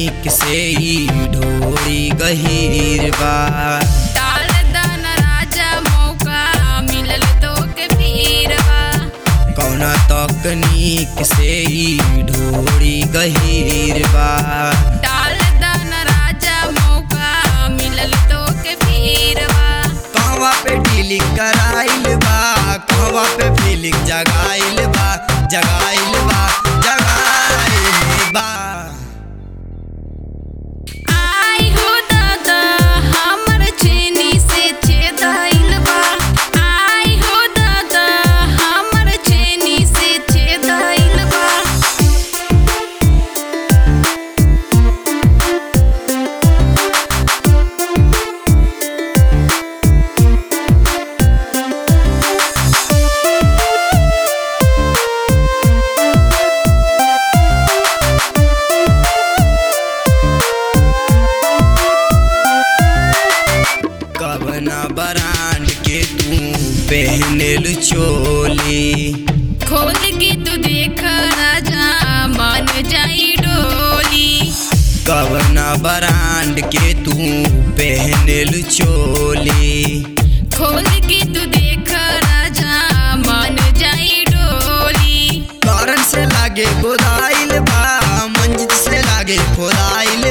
तकनीक से ई ढोरी गहीर बा डाल दान राजा मौका मिलल तो के पीरवा कौना तकनीक से ई ढोरी गहीर बा डाल दान राजा मौका मिलल तो के पीरवा कहवा पे डीलिंग कराइल बा कहवा पे फीलिंग जगाइल बा जगाइल बा जगाइल बा आई हो दादा हमर चेनी से छेदाइल बा आई हो दादा हमर चेनी से छेदाइल बा कवना ब्रांड के तू पहनल चोली खोल के तू देख राजा मान जाई डोली कवना ब्रांड के तू पहनल चोली खोल के तू देख राजा मान जाई डोली कारण से लागे गोदाइल बा मंजिल से लागे खोदाइल